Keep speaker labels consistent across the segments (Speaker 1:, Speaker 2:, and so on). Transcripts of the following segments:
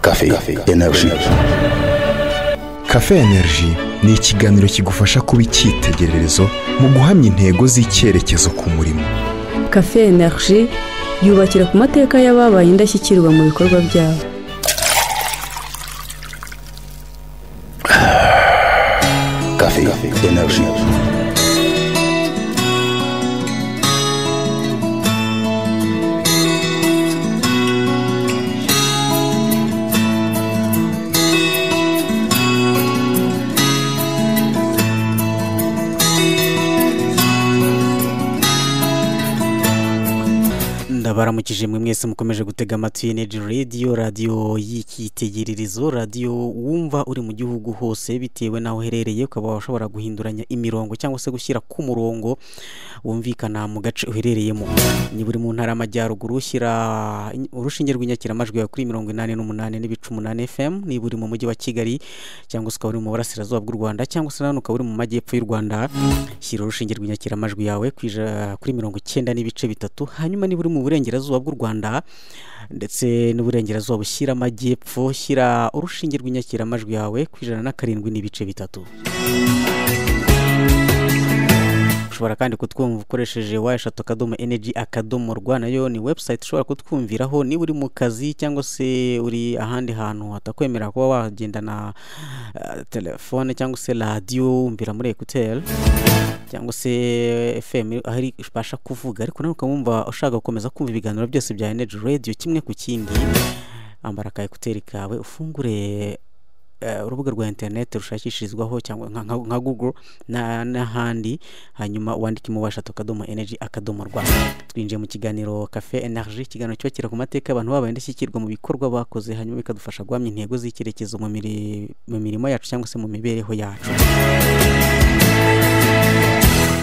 Speaker 1: Cafe Energy.
Speaker 2: Cafe Energy ni ikiganiro kigufasha kuba icyitegererezo mu guhamya intego z'icyerekezo ku murimo
Speaker 3: kafe energy yubakira ku mateka y'ababaye indashyikirwa mu bikorwa byabo
Speaker 1: Cafe Energy.
Speaker 4: ndabaramukije mwe mwese mukomeje gutega amatwi energy radio radiyo y'icyitegererezo radiyo wumva uri mu gihugu hose bitewe n'aho uherereye ukaba ushobora guhinduranya imirongo cyangwa se gushyira ku murongo wumvikana mu gace uherereyemo niba uri mu ntara y'amajyaruguru shyira urushinge rw'inyakiramajwi yawe kuri mirongo inani n'umunani n'ibice umunani fm niba uri mu mujyi wa kigali cyangwa se ukaba uri mu burasirazuba bw'u rwanda cyangwa se nanone ukaba uri mu majyepfo y'u rwanda shyira urushinge rw'inyakiramajwi yawe ku ija- kuri mirongo icyenda n'ibice bitatu hanyuma niba uri mu burengerazuba bw'u rwanda ndetse n'uburengerazuba bushyira amajyepfo shyira urushinge rw'inyakiramajwi yawe ku ijana na karindwi n'ibice bitatu ushobora kandi kutwumva ukoresheje wa eshatu akadomo energy akadomo rwa nayo ni website ushobora kutwumviraho niba uri mu kazi cyangwa se uri ahandi hantu hatakwemerera kuba wagendana eh, telefone cyangwa se radiyo wumvira muri ekuteri cyangwa se fm aho iri ibasha kuvuga ariko nawe ukaba wumva ushaka gukomeza kumva ibiganiro byose bya energy radio kimwe ku kindi ambara ka ekuteri kawe ufungure eh, urubuga rwa interineti rushakishirizwaho cyangwa nka- nka- nka google na- n'ahandi hanyuma wandike mubasha akadomo energy akadomo rwa twinjiye mu kiganiro cafe energy ikiganiro cyubakira ku mateka abantu babaye indashyikirwa mu bikorwa bakoze hanyuma bikadufasha guhamya intego z'icyerekezo mu miri- mu mirimo yacu cyangwa se mu mibereho yacu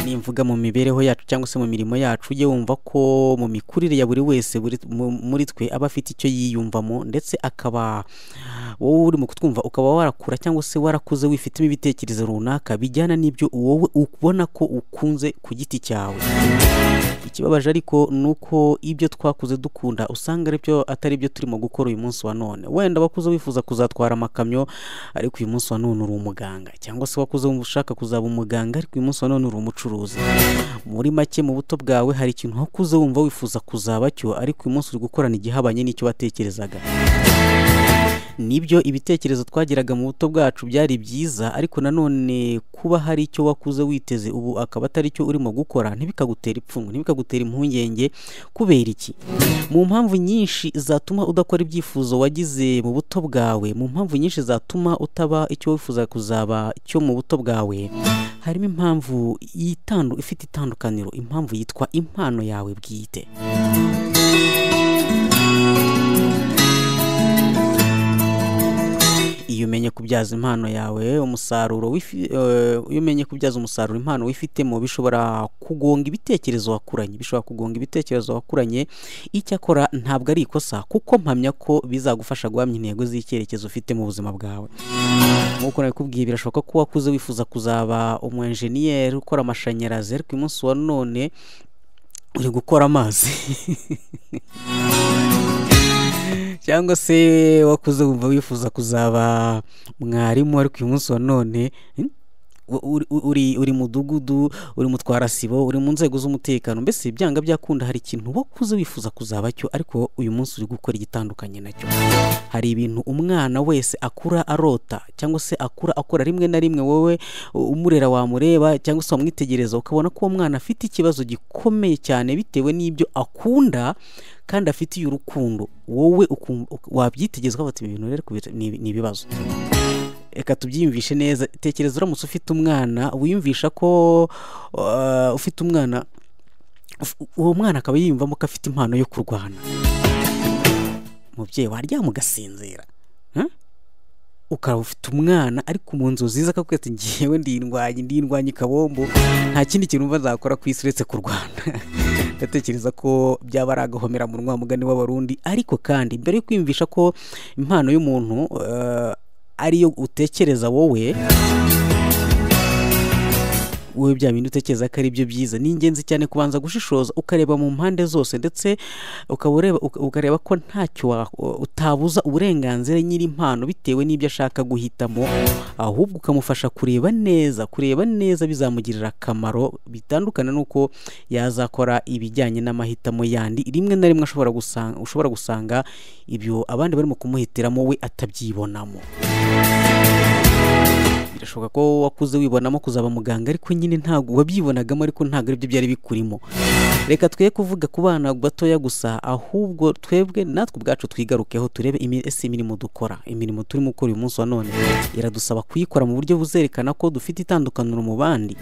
Speaker 4: nimvuga mu mibereho yacu cyangwa se mu mirimo yacu ujye wumva ko mu mikurire ya buri wese buri- mu- muri twe aba afite icyo yiyumvamo ndetse akaba wowe urimo kutwumva ukaba warakura cyangwa se warakuze wifitemo ibitekerezo runaka bijyana n'ibyo wowe ubona ko ukunze ku giti cyawe ikibabaje ariko ni uko ibyo twakuze dukunda usanga ari byo atari byo turimo gukora uyu munsi wa none wenda wakuze wifuza kuzatwara amakamyo ariko uyu munsi wa none uri umuganga cyangwa se wakuze wumva ushaka kuzaba umuganga ariko uyu munsi wa none uri umucuruzi muri make mu buto bwawe hari ikintu wakuze wumva wifuza kuzaba cyo ariko uyu munsi uri gukorana igihabanye n'icyo watekerezaga nibyo ibitekerezo twagiraga mu buto bwacu byari byiza ariko nanone kuba hari icyo wakuze witeze ubu akaba atari cyo urimo gukora ntibikagutera ipfunwe ntibikagutera impungenge kubera iki mu mpamvu nyinshi zatuma udakora ibyifuzo wagize mu buto bwawe mu mpamvu nyinshi zatuma utaba icyo wifuza kuzaba cyo mu buto bwawe harimo impamvu yitandu ifite itandukaniro impamvu yitwa impano yawe bwite iyo umenye kubyaza impano yawe umusaruro wifi- eh, iyo umenye kubyaza umusaruro impano wifitemo bishobora kugonga ibitekerezo wakuranye bishobora kugonga ibitekerezo wakuranye icyakora ntabwo ari ikosa kuko mpamya ko bizagufasha guhamya intego z'icyerekezo ufite mu buzima bwawe nk'uko nabikubwiye birashoboka ko wakuze wifuza kuzaba umwenjeniyeri ukora amashanyarazi ariko uyu munsi wa none uri gukora amazi cyangwa se wakuze wumva wifuza kuzaba mwarimu ariko uyu munsi wa none hmm, u- uri- uri uri mudugudu uri mutwarasibo uri mu nzego z'umutekano mbese byanga byakunda hari ikintu wakuze wifuza kuzaba cyo ariko uyu munsi uri gukora igitandukanye nacyo hari ibintu umwana wese akura arota cyangwa se akura akora rimwe na rimwe wowe u- umurera wamureba cyangwa se wamwitegereza ukabona ko uwo mwana afite ikibazo gikomeye cyane bitewe n'ibyo akunda kandi afitiye urukundo wowe ukum- uk- wabyitegerezaho bati ibi bintu rero kubi- ni ni ibibazo reka tubyiyumvishe neza tekereza uramutse ufite umwana wiyumvisha ko uh, ufite umwana uf- uwo mwana akaba yiyumvamo ko afite impano yo kurwana umubyeyi waryama ugasinzira Huh? ukaba ufite umwana ariko mu nzozi ze akakubwira ati ngewe ndindwanye ndindwanye kabombo nta kindi kintu mva zakora ku isi uretse kurwana ndatekereza ko byaba ari agahomera mu rwamugani w'abarundi ariko kandi mbere yo kwiyumvisha ko impano y'umuntu eh, ariyo utekereza wowe wowe bya bintu utekereza ko ari byo byiza ni ingenzi cyane kubanza gushishoza ukareba mu mpande zose ndetse ukaba ureba uka- ukareba ko ntacyo wa- utabuza uburenganzira nyir'impano bitewe n'ibyo ashaka guhitamo ahubwo ukamufasha kureba neza kureba neza bizamugirira akamaro bitandukana n'uko yazakora ibijyanye n'amahitamo yandi rimwe na rimwe ashobora gusanga ushobora gusanga ibyo abandi barimo kumuhitiramo we atabyibonamo birashoboka ko wakuze wibonamo kuzaba muganga ariko nyine ntabwo wabyibonagamo ariko ntabwo aribyo byari bikurimo reka twe kuvuga ku bana batoya gusa ahubwo twebwe natwe ubwacu twigarukeho turebe imi- ese imirimo dukora imirimo turimo gukora uyu munsi wa none iradusaba kuyikora mu buryo buzerekana ko dufite itandukaniro mu bandi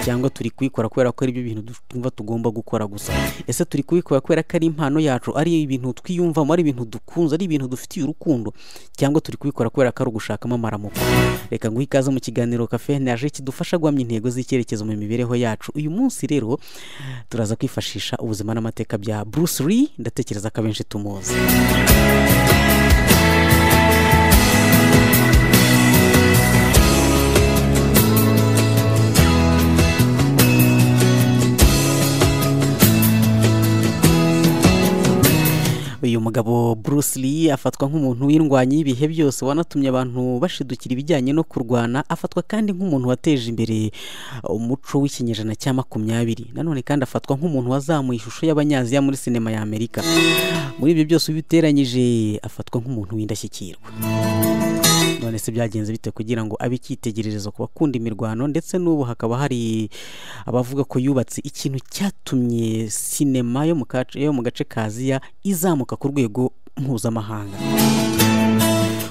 Speaker 4: cyangwa turi kuyikora kubera ko ari byo bintu twumva tugomba gukora gusa ese turi kubikora kubera ko ari impano yacu ari ibintu twiyumvamo ari ibintu dukunze ari ibintu dufitiye urukundo cyangwa turi kubikora kubera ko ari ugushakamo amaramuko reka nguhe ikaze mu kiganiro kafe naje kidufasha guhamya intego z'icyerekezo mu mibereho yacu uyu munsi rero turaza kwifashisha ubuzima n'amateka bya Bruce Lee ndatekereza ko abenshi tumuzi uyu mugabo Bruce Lee afatwa nk'umuntu w'indwanyi y'ibihe byose wanatumye abantu bashidukira ibijyanye no kurwana afatwa kandi nk'umuntu wateje imbere umuco w'ikinyejana cya makumyabiri nanone kandi afatwa nk'umuntu wazamuye ishusho y'abanyaziya muri sinema ya Amerika muri ibyo byose ubiteranyije afatwa nk'umuntu w'indashyikirwa none se byagenze bite kugira ngo abe icyitegererezo ku bakunda imirwano ndetse n'ubu hakaba hari abavuga ko yubatse ikintu cyatumye sinema yo mu kace- yo mu gace ka aziya izamuka ku rwego mpuzamahanga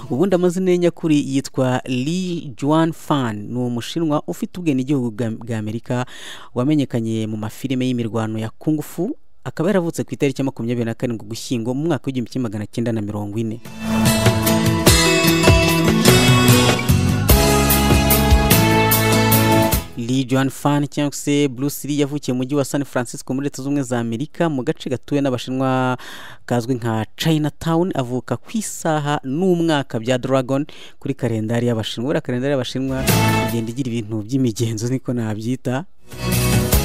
Speaker 4: ubundi amazina ye nyakuri yitwa Lee Juan Fan ni umushinwa ufite ubwenegihugu bwa- bwa Amerika wamenyekanye mu mafilime y'imirwano ya Kung Fu akaba yaravutse ku itariki ya makumyabiri na karindwi ugushyingo mu mwaka w'igihumbi kimwe magana cyenda na mirongo ine Lee Joan Fan cyangwa se Bruce Lee yavukiye mu mujyi wa San Francisco muri Leta Zunze Ubumwe za Amerika mu gace gatuwe n'Abashinwa kazwi nka Chinatown avuka ku isaha n'umwaka bya Dragon kuri kalendari y'Abashinwa buriya kalendari y'Abashinwa igenda igira ibintu by'imigenzo niko nabyita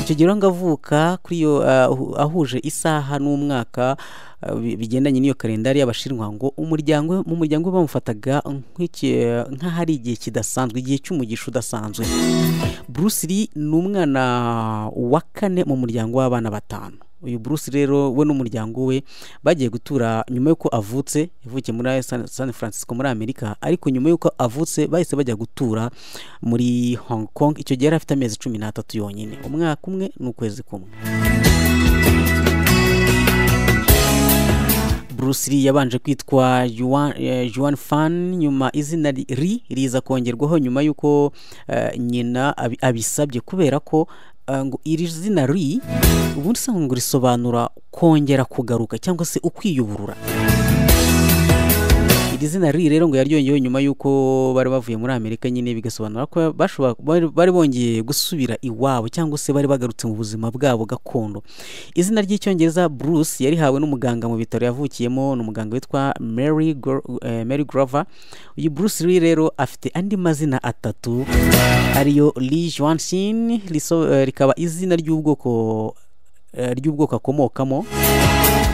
Speaker 4: icyo gihe ngo avuka kuri iyo ah, ahu- ahuje isaha n'umwaka ah, bi- bigendanye n'iyo kalendari y'abashinwa ngo umuryango we- mu muryango we bamufataga nk'iki- nk'ahari igihe kidasanzwe igihe cy'umugisha udasanzwe Bruce Lee ni umwana wa kane mu muryango w'abana batanu uyu Bruce Lee rero we n'umuryango we bagiye gutura nyuma y'uko avutse yavukiye muri San, San Francisco muri Amerika ariko nyuma y'uko avutse bahise bajya gutura muri Hong Kong icyo gihe yari afite amezi cumi n'atatu yonyine umwaka umwe n'ukwezi kumwe Bruce Lee yabanje kwitwa Yuan, eh, Yuan Fan nyuma izina ri- Ri riza kongerwaho nyuma y'uko eh, nyina abi- abisabye kubera ko eh, ngo iri zina Ri ubundi usanga ngo risobanura kongera kugaruka cyangwa se ukwiyuburura iri zina Ri rero ngo yaryongeyeho nyuma y'uko bari bavuye muri Amerika nyine bigasobanura ko bashobora bari- bari bongeye gusubira iwabo cyangwa se bari bagarutse mu buzima bwabo gakondo izina ry'icyongereza Bruce yarihawe n'umuganga mu bitaro yavukiyemo ni umuganga witwa Mary, Gro- eh, Mary Grover uyu Bruce Lee rero afite andi mazina atatu ariyo Lee Joansin rikaba izina ry'ubwoko eh, ry'ubwoko akomokamo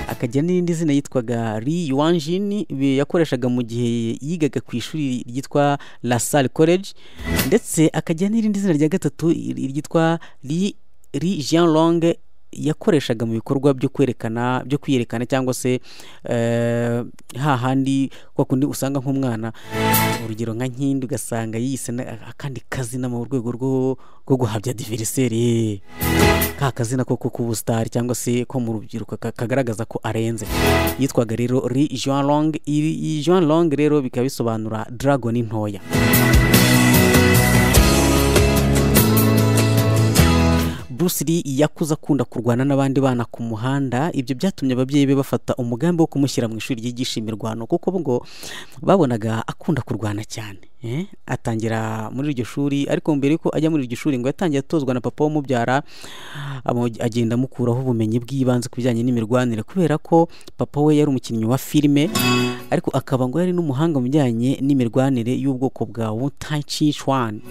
Speaker 4: akagira n'irindi zina yitwaga Ri Yuanjin bi- yakoreshaga mu gihe yigaga ku ishuri ryitwa La Salle College ndetse akagira n'irindi zina rya gatatu iri- ryitwa Ri Ri Jean Long yakoreshaga mu bikorwa byo kwerekana byo kwiyerekana cyangwa se eh, hahandi kwa kundi usanga nk'umwana urugero nka nkindi ugasanga yise na- akandi kazina mu rwego rwo rwo guhabya diveriseri ka kazina ko ku busitari cyangwa se ko mu rubyiruko ka- kagaragaza ko arenze yitwaga rero ri Jean Long iri Jean Long rero bikaba bisobanura dragon ntoya Bruce Lee yakuze akunda kurwana n'abandi bana ku muhanda ibyo byatumye ababyeyi be bafata umugambi wo kumushyira mu ishuri ryigisha imirwano kuko bo ngo babonaga akunda kurwana cyane eh? atangira muri iryo shuri ariko mbere yuko ajya muri iryo shuri ngo yatangiye atozwa na papa w'umubyara amu- agenda amukuraho ubumenyi bw'ibanze ku bijyanye n'imirwanire kubera ko papa we yari umukinnyi wa filime ariko akaba ngo yari n'umuhanga mu bijyanye n'imirwanire y'ubwoko bwa Wu Tai Chi Chuan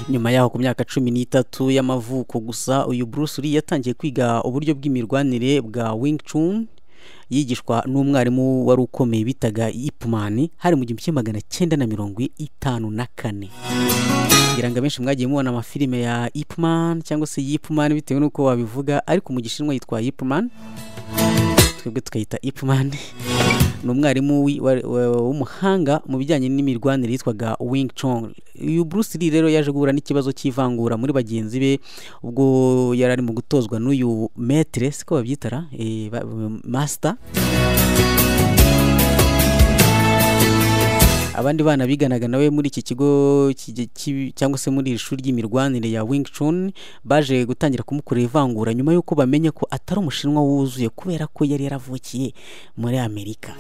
Speaker 4: nyuma yaho ku myaka cumi n'itatu y'amavuko gusa uyu Bruce Lee yatangiye kwiga uburyo bw'imirwanire bwa Wing Chun yigishwa n'umwarimu wari ukomeye bitaga Ip Man hari mu gihumbi kimwe magana cyenda na mirongo itanu na kane ngira ngo abenshi mwagiye mubona amafilime ya Ip Man cyangwa se Yip Man bitewe n'uko wabivuga ariko mu gishinwa yitwa Ip Man twebwe tukayita Ip Man ni umwarimu wi- wa- wa- w'umuhanga mu bijyanye n'imirwanire yitwaga Wing Chun uyu Bruce Lee rero yaje guhura n'ikibazo cy'ivangura muri bagenzi be ubwo yari ari mu gutozwa n'uyu maître siko babyitara eh, ba- master abandi bana biganaga nawe muri iki kigo kige- cy'i- cyangwa se muri iri shuri ry'imirwanire ya Wing Chun baje gutangira kumukorera ivangura nyuma y'uko bamenye ko atari umushinwa wuzuye kubera ko yari yaravukiye muri Amerika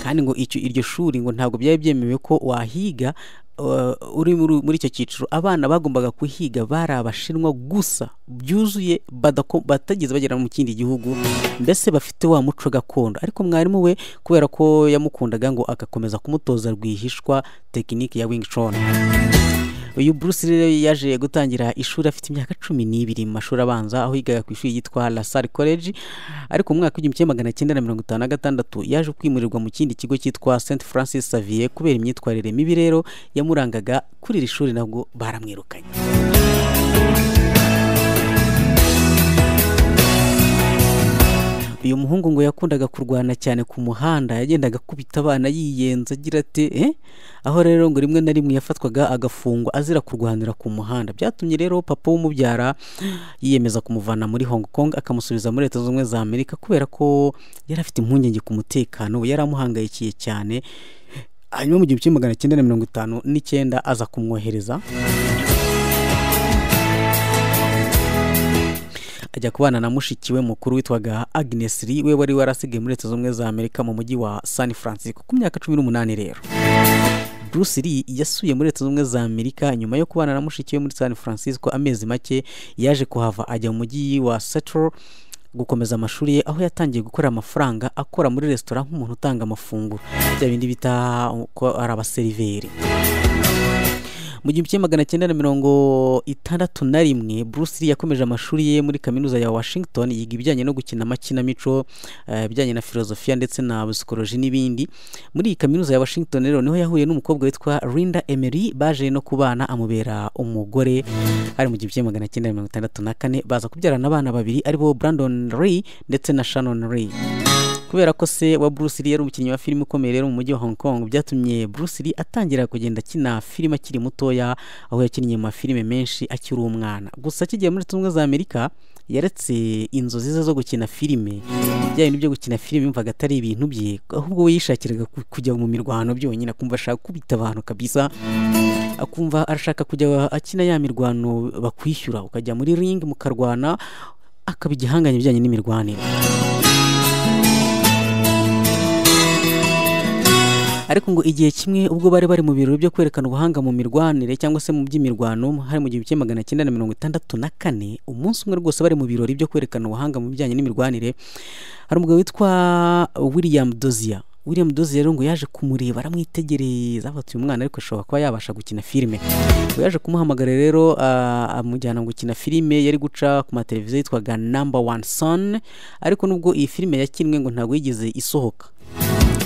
Speaker 4: kandi ngo icyo iryo shuri ngo ntabwo byari byemewe ko wahiga uh, uri muri- muri icyo cyiciro abana bagombaga kuhiga bari abashinwa gusa byuzuye badako- batigeze bagera mu kindi gihugu mbese bafite wa muco gakondo ariko mwarimu we kubera ko yamukundaga ngo agakomeza kumutoza rwihishwa tekinike ya Wing Chun uyu Bruce Lee rero yaje gutangira ishuri afite imyaka cumi n'ibiri mu mashuri abanza aho yigaga ku ishuri yitwa La Salle College ariko mu mwaka w'igihumbi kimwe magana cyenda na mirongo itanu na gatandatu yaje kwimurirwa mu kindi kigo cyitwa St Francis Xavier kubera imyitwarire mibi rero yamurangaga kuri iri shuri nabwo baramwirukanye uyu muhungu ngo yakundaga kurwana cyane ku muhanda yagendaga akubita abana yiyenza agira ati eh? aho rero ngo rimwe na rimwe yafatwaga agafungwa azira kurwanira ku muhanda byatumye rero papa w'umubyara yiyemeza kumuvana muri Hong Kong akamusubiza muri leta zunze ubumwe za Amerika kubera ko yari afite impungenge ku mutekano we yari amuhangayikiye cyane hanyuma mu gihumbi kimwe magana cyenda na mirongo itanu n'icyenda aza kumwohereza ajya kubana na mushiki we mukuru witwaga Agnes Lee we wari warasigaye muri leta zunze ubumwe za Amerika mu mujyi wa San Francisco ku myaka cumi n'umunani rero Bruce Lee yasuye muri leta zunze ubumwe za Amerika nyuma yo kubana na mushiki we muri San Francisco amezi make yaje kuhava ajya mu mujyi wa Seattle gukomeza amashuri ye aho yatangiye gukora amafaranga akora muri resitora nk'umuntu utanga amafunguro bya bindi bita ko ari abaseriveri mu gihumbi kimwe magana cyenda na mirongo itandatu na rimwe Bruce Lee yakomeje amashuri ye muri kaminuza ya Washington yiga ibijyanye no gukina amakinamico eh, ibijyanye na filozofiya ndetse na psikoloji n'ibindi muri iyi kaminuza ya Washington rero niho yahuye n'umukobwa witwa Linda Emery baje no kubana amubera umugore ari mu gihumbi kimwe magana cyenda mirongo itandatu na kane baza kubyarana abana babiri aribo Brandon Lee ndetse na Shannon Lee kubera ko se wa Bruce Lee yari umukinnyi wa filime ukomeye rero mu mujyi wa Hong Kong byatumye Bruce Lee atangira kugenda akina filime akiri mutoya aho yakinnye mu mafilime menshi akiri umwana gusa akigiye muri Leta Zunze Ubumwe za Amerika yaretse inzozi ze zo gukina filime bya bintu byo gukina filime yumvaga atari ibintu bye ahubwo we yishakiraga ku- kujya mu mirwano byonyine akumva ashaka kubita abantu kabisa akumva arashaka kujya akina ya mirwano bakwishyura ukajya muri ring mukarwana akaba igihanganye bijyanye n'imirwanire ariko ngo igihe kimwe ubwo bari bari mu birori byo kwerekana ubuhanga mu mirwanire cyangwa se mu by'imirwano hari mu gihumbi kimwe magana cyenda na mirongo itandatu na kane umunsi umwe rwose bari mu birori byo kwerekana ubuhanga mu bijyanye n'imirwanire hari umugabo witwa William Dozier William Dozier rero ngo yaje kumureba aramwitegereza avuga ati uyu mwana ariko ashobora kuba yabasha gukina filime ngo yaje kumuhamagara rero ah, amujyana gukina filime yari guca ku mateleviziyo yitwaga number one son ariko nubwo iyi filime yakinwe ngo ntabwo yigeze isohoka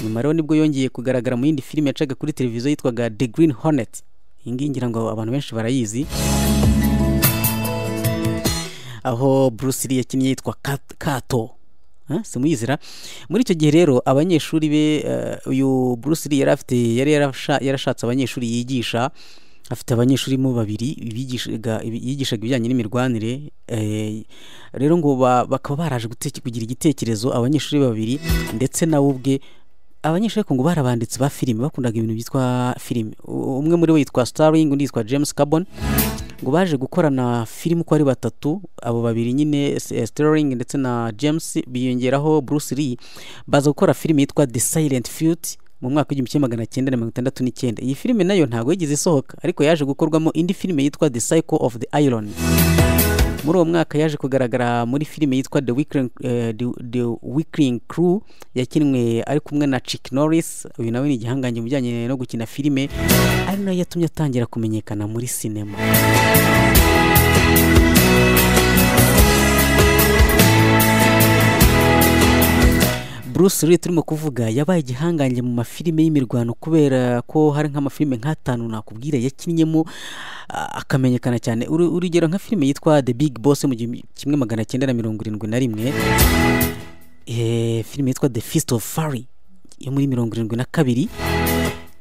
Speaker 4: nyuma rero nibwo yongeye kugaragara mu yindi filime yacaga kuri televiziyo yitwaga The Green Hornet iyi ngiyi ngira ngo abantu benshi barayizi aho Bruce Lee yakinnye yitwa Kat- Kato Huh? simuyizira muri icyo gihe rero abanyeshuri be eh, uyu Bruce Lee yari afite yari yarasha- yarashatse abanyeshuri yigisha afite abanyeshuri mo babiri bigishaga- yigishaga ibijyanye n'imirwanire eh, rero ngo ba- bakaba baraje guteke- kugira igitekerezo abanyeshuri babiri ndetse nawe ubwe abanyeshuri ariko ngo bari abanditsi ba filime bakundaga ibintu byitwa filime U- umwe muri bo yitwa Starling undi yitwa James Carbon ngo baje gukorana filime uko ari batatu abo babiri nyine S- eh, Sterling ndetse na James biyongeraho Bruce Lee baza gukora filime yitwa The Silent Feud mu mwaka w'igihumbi kimwe magana cyenda na mirongo itandatu n'icyenda iyi filime nayo ntabwo yigeze isohoka ariko yaje gukorwamo indi filime yitwa The Cycle of the Iron muri uwo mwaka yaje kugaragara muri filime yitwa the weekling, eh, The- The Weekling crew yakinwe ari kumwe na Chuck Norris uyu nawe ni igihangange mu bijyanye no gukina filime ari nayo yatumye atangira kumenyekana muri sinema Bruce Lee turimo kuvuga yabaye igihangange mu mafilime y'imirwano kubera ko hari nk'amafilime nk'atanu nakubwira yakinnyemo ah, akamenyekana cyane Uru- urugero nka filime yitwa The Big Boss mu gihumbi kimwe magana cyenda na mirongo irindwi na rimwe Eh, filime yitwa The Fist of Fury yo muri mirongo irindwi na kabiri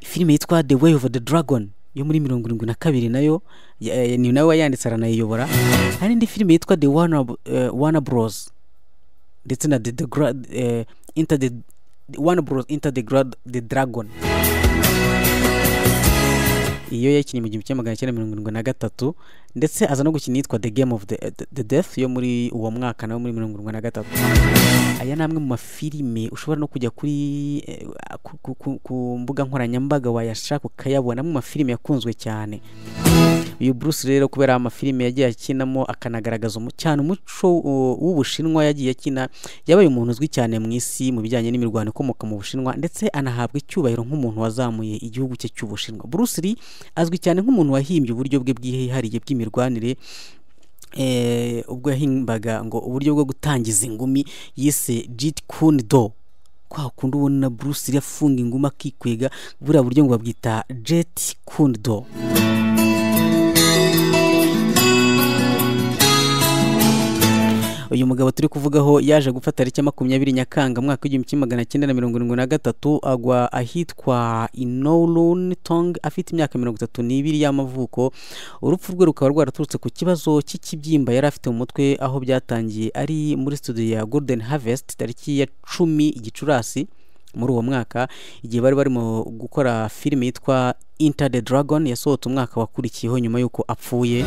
Speaker 4: filime yitwa The Way of the Dragon yo muri mirongo irindwi na kabiri nayo ya- ya- ni nawe wayanditse aranayiyobora hari n'indi filime yitwa The Warner, uh, Warner Bros ndetse na the, the, gra- eh, inter the one bros inter the, gra- the dragon iyo yakinnye mu gihumbi kimwe magana cyenda mirongo irindwi na gatatu ndetse aza no gukina yitwa the game of the, the, the death yo muri uwo mwaka nawe muri mirongo irindwi na gatatu aya ni amwe mu mafilime ushobora no kujya kuri eh, ku, ku, ku, ku mbuga nkoranyambaga wayashaka ukayabona mu mafilime yakunzwe cyane uyu Bruce rero kubera amafilime yagiye akinamo akanagaragaza umu- cyane umuco uh, w'ubushinwa yagiye akina yabaye umuntu uzwi cyane mu isi mu bijyanye n'imirwano ikomoka mu bushinwa ndetse anahabwa icyubahiro nk'umuntu wazamuye igihugu cye cy'ubushinwa Bruce Lee azwi cyane nk'umuntu wahimbye uburyo bwe bwihariye bw'imirwanire eh, ubwo yahimbaga ngo uburyo bwo gutangiza ingumi yise Jeet Kune Do kwa kundi ubona Bruce Lee afunga ingumi akikwega buriya buryo ngo babwita Jeet Kune Do uyu mugabo turi kuvugaho yaje gupfa tariki ya makumyabiri nyakanga mwaka w'igihumbi kimwe magana cyenda na mirongo irindwi na gatatu agwa ahitwa inorun tong afite imyaka mirongo itatu n'ibiri y'amavuko urupfu rwe rukaba rwaraturutse ku kibazo cy'ikibyimba yari afite mu mutwe aho byatangiye ari muri studio ya golden harvest tariki ya cumi gicurasi muri uwo mwaka igihe bari barimo gukora filime yitwa inter the dragon yasohotse umwaka wakurikiyeho nyuma y'uko apfuye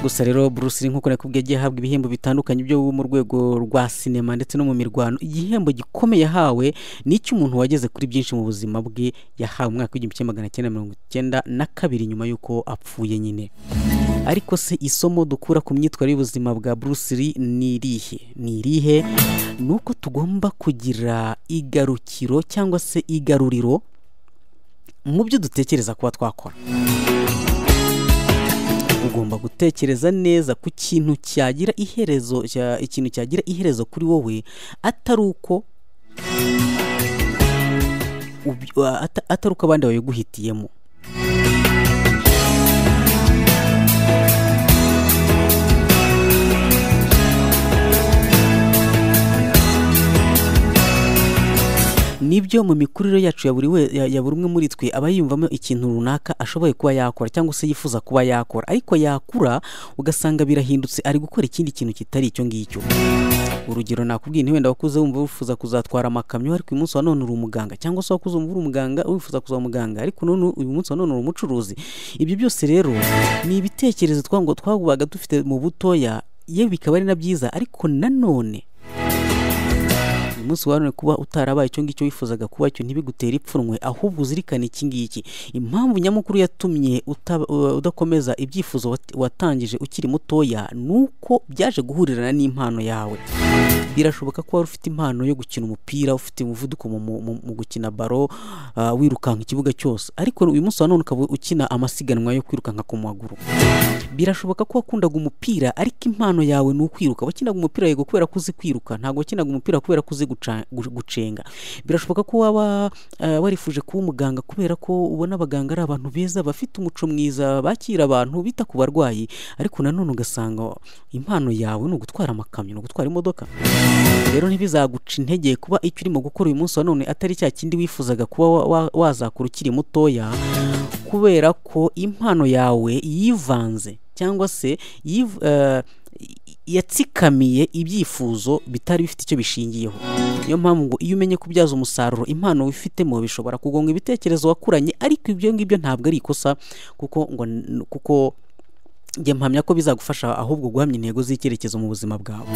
Speaker 4: gusa rero Bruce Lee nk'uko nakubwiye yagiye ahabwa ibihembo bitandukanye byo mu rwego rwa sinema ndetse no mu mirwano igihembo gikomeye yahawe ni icy'umuntu wageze kuri byinshi mu buzima bwe yahawe umwaka w'igihumbi kimwe magana cyenda mirongo icyenda na kabiri nyuma y'uko apfuye nyine ariko se isomo dukura ku myitwarire y'ubuzima bwa Bruce Lee ni irihe ni irihe ni uko tugomba kugira igarukiro cyangwa se igaruriro mu byo dutekereza kuba twakora ugomba gutekereza neza ku kintu cyagira iherezo cya- ikintu cyagira iherezo kuri wowe atari uko uby- a- ata- atari uko abandi babiguhitiyemo nibyo mu mikurire yacu ya buri we- ya- ya buri umwe muri twe aba yiyumvamo ikintu runaka ashoboye kuba yakora cyangwa se yifuza kuba yakora ariko yakura ugasanga birahindutse ari gukora ikindi kintu kitari icyo ngicyo urugero nakubwiye nti wenda wakuze wumva wifuza kuzatwara amakamyo ariko uyu munsi wa none uri umuganga cyangwa se wakuze wumva uri umuganga wifuza kuzaba umuganga ariko none uyu munsi wa none uri umucuruzi ibyo byose rero ni ibitekerezo twango twabaga dufite mu butoya yewe bikaba ari na byiza ariko nanone uyu munsi wa none kuba utarabaye icyo ngicyo wifuzaga kuba cyo ntibigutere ipfunwe ahubwo uzirikane iki ngiki impamvu nyamukuru yatumye utaba- uh, udakomeza ibyifuzo wat- watangije ukiri mutoya ni uko byaje guhurirana n'impano yawe birashoboka ko wari ufite impano yo gukina umupira ufite umuvuduko mu, mu, mu, mu gukina baro uh, wirukanka ikibuga cyose ariko uyu munsi wa none ukaba ukina amasiganwa yo kwirukanka ku maguru birashoboka ko wakundaga umupira ariko impano yawe ni ukwiruka wakinaga umupira yego kubera ko uzi kwiruka ntabwo wakinaga umupira kubera ko uzi guca- gu- gucenga birashoboka ko waba eh, warifuje kuba umuganga kubera ko ubona abaganga ari abantu beza bafite umuco mwiza bakira abantu bita ku barwayi ariko nanone ugasanga impano yawe ni ugutwara amakamyo ni ugutwara imodoka rero ntibizaguca intege kuba icyo urimo gukora uyu munsi wa none atari cya kindi wifuzaga kuba wa- wa- wazakora ukiri mutoya kubera ko impano yawe yivanze cyangwa se yiv- eh, yatsikamiye ibyifuzo bitari bifite icyo bishingiyeho niyo mpamvu ngo iyo umenye kubyaza umusaruro impano wifitemo bishobora kugonga ibitekerezo wakuranye ariko ibyo ngibyo ntabwo ari ikosa kuko ngo n- kuko njye mpamya ko bizagufasha ahubwo guhamya intego z'icyerekezo mu buzima bwawe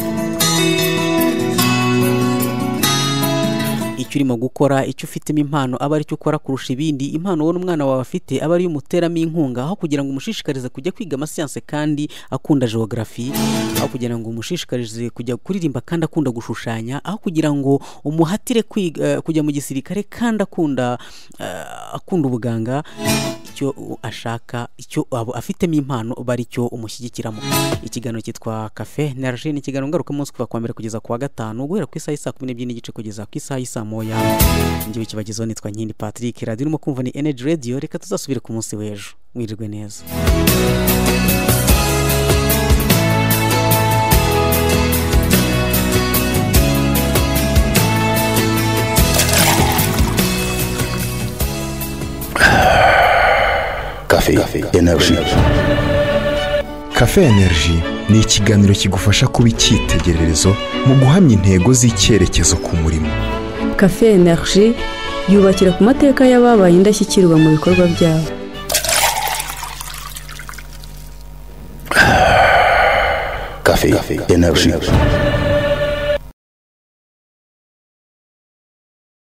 Speaker 4: icyo urimo gukora icyo ufitemo impano aba ari cyo ukora kurusha ibindi impano wowe n'umwana wawe afite aba ariyo umuteramo inkunga aho kugira ngo umushishikarize kujya kwiga amasiyanse kandi akunda geogarafi aho kugira ngo umushishikarize kujya kuririmba kandi akunda gushushanya aho kugira ngo umuhatire kwiga- eh, kujya mu gisirikare kandi akunda eh, akunda ubuganga icyo u- ashaka icyo aba afitemo impano bari cyo umushyigikiramo ikiganiro cyitwa kafe naraje ni ikiganiro ngarukamunsi kuva kuwa mbere kugeza kuwa gatanu guhera ku isaha y'isa kumi n'ebyiri n'igice kugeza ku isaha y'isa moya ngewe kibagezeho nitwa nkindi patrick radiyo urimo kumva ni energy radio reka tuzasubire ku munsi w'ejo mwirirwe neza
Speaker 1: Café, énergie.
Speaker 2: Cafe Energy ni ikiganiro kigufasha kuba icyitegererezo mu guhamya intego z'icyerekezo ku murimo.
Speaker 3: kafe energy yubakira ku mateka y'ababaye indashyikirwa mu bikorwa byabo
Speaker 1: Café, énergie.